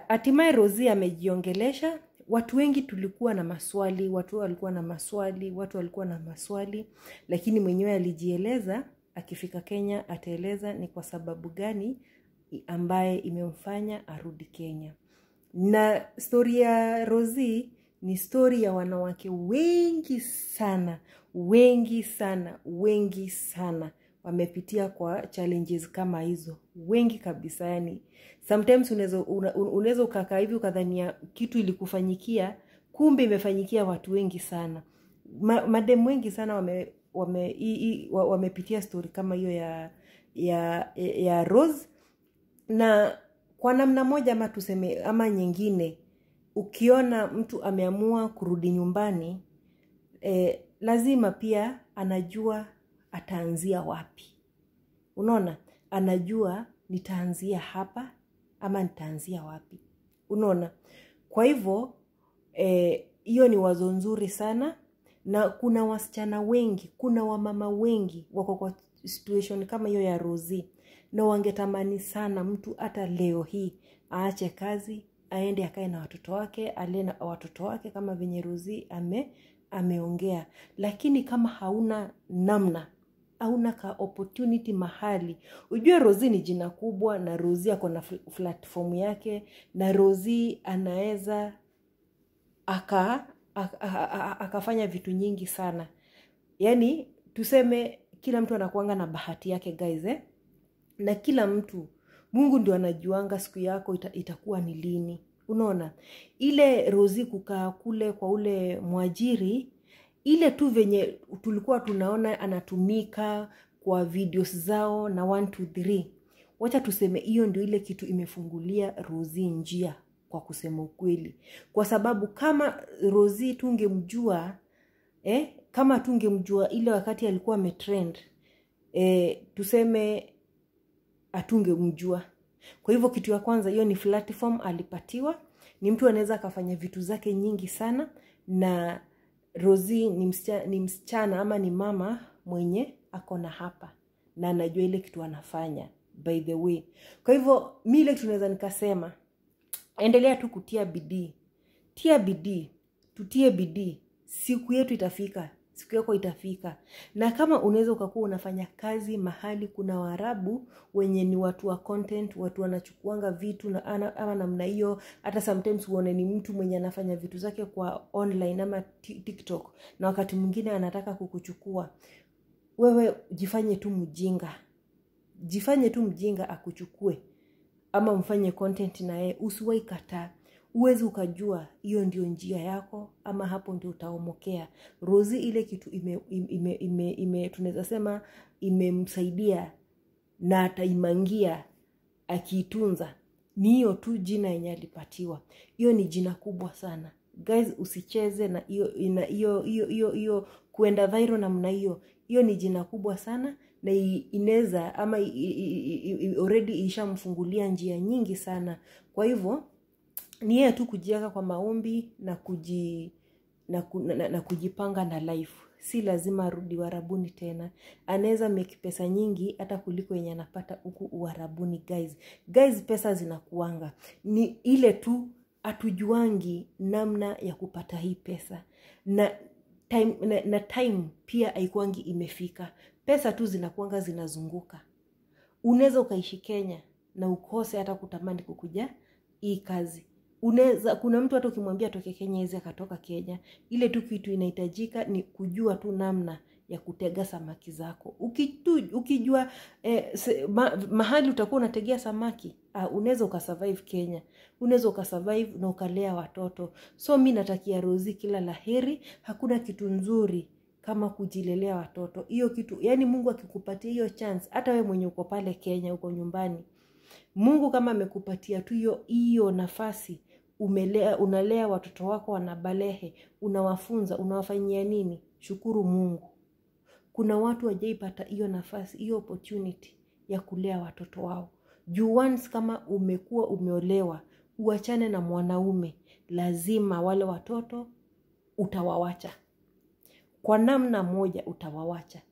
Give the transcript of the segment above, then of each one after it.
hatimaye rosi amejiongelesha watu wengi tulikuwa na maswali watu walikuwa na maswali watu walikuwa na maswali lakini mwenyewe alijieleza akifika kenya ataeleza ni kwa sababu gani ambaye imemfanya arudi kenya na stori ya rosi ni stori ya wanawake wengi sana wengi sana wengi sana wamepitia kwa challenges kama hizo wengi kabisa yani sometimes unaweza una- unaweza ukakaa hivi ukadhania kitu ilikufanyikia kumbe imefanyikia watu wengi sana Ma, madem wengi sana wame wame i, i, wa- wamepitia stori kama hiyo ya ya ya rose na kwa namna moja ama tuseme ama nyingine ukiona mtu ameamua kurudi nyumbani eh, lazima pia anajua ataanzia wapi unaona anajua nitaanzia hapa ama nitaanzia wapi unaona kwa hivyo hiyo eh, ni wazo nzuri sana na kuna wasichana wengi kuna wamama wengi wako kwa situation kama hiyo ya rosi na wangetamani sana mtu hata leo hii aache kazi aende akae na watoto wake alee na watoto wake kama venye rosi ame ameongea lakini kama hauna namna hauna ka opportunity mahali ujue rosi ni jina kubwa na rosi ako na fl- platform yake na rosi anaweza aka aka- aka- akafanya vitu nyingi sana yaani tuseme kila mtu anakuanga na bahati yake guys eh? na kila mtu mungu ndio anajuanga siku yako ita, itakuwa ni lini unaona ile rosi kukaa kule kwa ule mwajiri ile tu venye tulikuwa tunaona anatumika kwa videos zao na 123 wacha tuseme hiyo ndio ile kitu imefungulia rosi njia kwa kusema ukweli kwa sababu kama rosi tungemjua eh, kama tungemjua ile wakati alikuwa ametrend eh, tuseme atungemjua kwa hivyo kitu ya kwanza hiyo ni platform alipatiwa ni mtu anaweza akafanya vitu zake nyingi sana na rosi ni msichana, ni msichana ama ni mama mwenye ako na hapa na anajua ile kitu anafanya by the way kwa hivyo mi ile kitu naweza nikasema endelea tu kutia bidii tia bidii tutie bidii siku yetu itafika siku yako itafika na kama unaweza ukakuwa unafanya kazi mahali kuna waarabu wenye ni watu wa content watu wanachukuanga vitu na ana, ama namna hiyo hata sometimes uone ni mtu mwenye anafanya vitu zake kwa online ama ti- tiktok na wakati mwingine anataka kukuchukua wewe jifanye tu mjinga jifanye tu mjinga akuchukue ama mfanye content na yeye usiwai kataa uwezi ukajua hiyo ndio njia yako ama hapo ndio utaomokea rosi ile kitu ime, ime, ime, ime tunaweza sema imemsaidia na ataimangia akiitunza ni hiyo tu jina yenye alipatiwa hiyo ni jina kubwa sana guys usicheze na hiyo ina- hiyo hiyo hiyo hiyo kuenda viral namna hiyo hiyo ni jina kubwa sana na i- inaweza ama i- i- i- i- already ishamfungulia njia nyingi sana kwa hivyo ni yeye tu kujiweka kwa maombi na kuji na, ku, na, na kujipanga na life si lazima arudi uharabuni tena anaweza make pesa nyingi hata kuliko yenye anapata huku uharabuni guys guys pesa zinakuanga ni ile tu hatujuangi namna ya kupata hii pesa na time, na, na time pia haikuangi imefika pesa tu zinakuanga zinazunguka unaweza ukaishi kenya na ukose hata kutamani kukuja hii kazi unaweza kuna mtu hata ukimwambia atoke kenya awezi akatoka kenya ile tu kitu inahitajika ni kujua tu namna ya kutega samaki zako Ukitu, ukijua eh, se, ma, mahali utakuwa unategea samaki ah, unaweza ukasurvive kenya unaweza ukasurvive na ukalea watoto so mi natakia rosi kila laheri hakuna kitu nzuri kama kujilelea watoto hiyo kitu yani mungu akikupatia hiyo chance hata we mwenye uko pale kenya uko nyumbani mungu kama amekupatia tu hiyo hiyo nafasi umelea unalea watoto wako wanabalehe unawafunza unawafanyia nini shukuru mungu kuna watu wajaipata hiyo nafasi hiyo opportunity ya kulea watoto wao juu once kama umekuwa umeolewa uachane na mwanaume lazima wale watoto utawawacha kwa namna moja utawawacha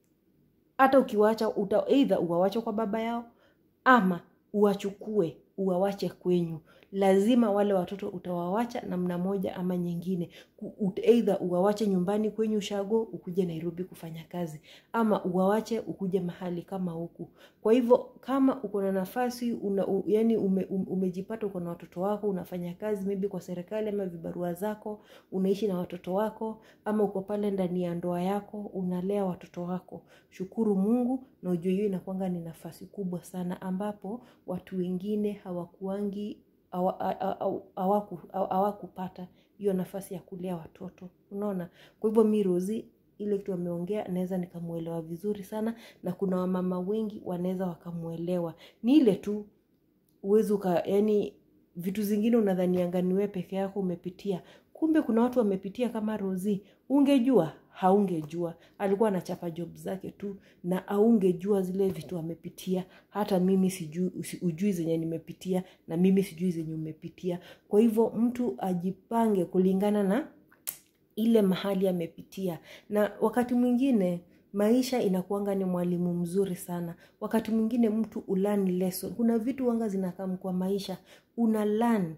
hata ukiwacha uta, eidha uwawache kwa baba yao ama uwachukue uwawache kwenyu lazima wale watoto utawawacha namna moja ama nyingine eidha uwawache nyumbani kwenye ushago ukuje nairobi kufanya kazi ama uwawache ukuje mahali kama huku kwa hivyo kama uko na nafasi una, u, yani ume, um, umejipata uko na watoto wako unafanya kazi maybe kwa serikali ama vibarua zako unaishi na watoto wako ama uko pale ndani ya ndoa yako unalea watoto wako shukuru mungu na ujue hiyo inakwanga ni nafasi kubwa sana ambapo watu wengine hawakuangi hawakupata hiyo nafasi ya kulea watoto unaona kwa hivyo mi rozi ile kitu wameongea naweza nikamwelewa vizuri sana na kuna wamama wengi wanaweza wakamwelewa ni ile tu uwezi uka yani vitu zingine unadhanianga niwe peke yako umepitia kumbe kuna watu wamepitia kama rozi ungejua haungejua alikuwa anachapa job zake tu na aungejua zile vitu amepitia hata mimi sijui ujui zenye nimepitia na mimi sijui zenye umepitia kwa hivyo mtu ajipange kulingana na ile mahali amepitia na wakati mwingine maisha inakuanga ni mwalimu mzuri sana wakati mwingine mtu ulani lesson kuna vitu wanga zinakam kwa maisha una learn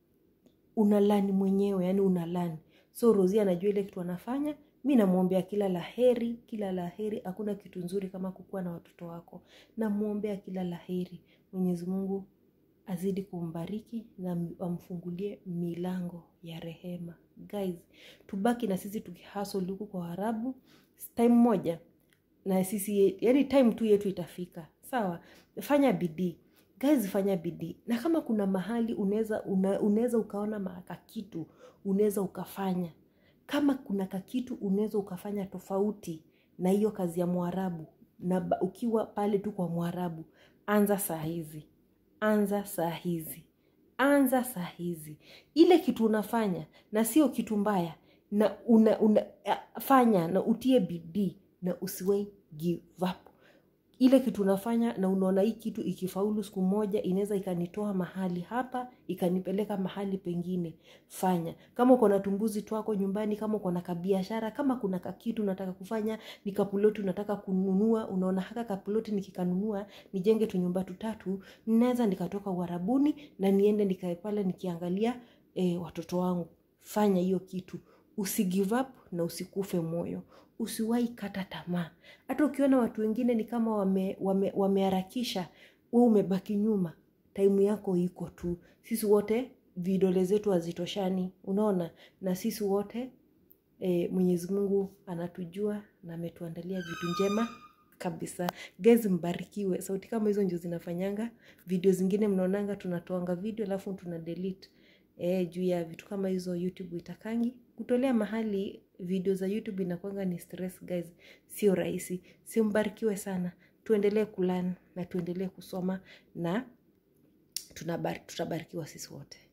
una learn mwenyewe yani una learn so rosi anajua ile kitu anafanya mi namwombea kila la heri kila la heri hakuna kitu nzuri kama kukuwa na watoto wako namwombea kila la heri mwenyezi mungu azidi kumbariki na amfungulie milango ya rehema guys tubaki na sisi tukihasol huku kwa harabu time moja na sisi yani time tu yetu itafika sawa fanya bidii guys fanya bidii na kama kuna mahali unaweza unaweza ukaona kakitu unaweza ukafanya kama kuna kakitu unaweza ukafanya tofauti na hiyo kazi ya mwarabu na ukiwa pale tu kwa mwarabu anza saa hizi anza saa hizi anza saa hizi ile kitu unafanya na sio kitu mbaya na una, una, fanya na utie bidii na usiwai give up ile kitu unafanya na unaona hii kitu ikifaulu siku moja inaweza ikanitoa mahali hapa ikanipeleka mahali pengine fanya kama uko na tumbuzi twako nyumbani kama uko na kabiashara kama kuna kakitu unataka kufanya ni kapuloti unataka kununua unaona haka kapuloti nikikanunua nijenge tunyumba tutatu ninaweza nikatoka uharabuni na niende nikae pale nikiangalia e, watoto wangu fanya hiyo kitu usigive up na usikufe moyo usiwahi kata tamaa hata ukiona watu wengine ni kama wameharakisha wame, wame we umebaki nyuma taimu yako iko tu sisi wote vidole zetu hazitoshani unaona na sisi wote e, mwenyezi mungu anatujua na ametuandalia vitu njema kabisa guys mbarikiwe sauti kama hizo ndio zinafanyanga video zingine mnaonanga tunatoanga video alafu tuna delete e, juu ya vitu kama hizo youtube itakangi kutolea mahali video za youtube inakwanga ni stress guys sio rahisi sio mbarikiwe sana tuendelee kulan na tuendelee kusoma na tutabarikiwa sisi wote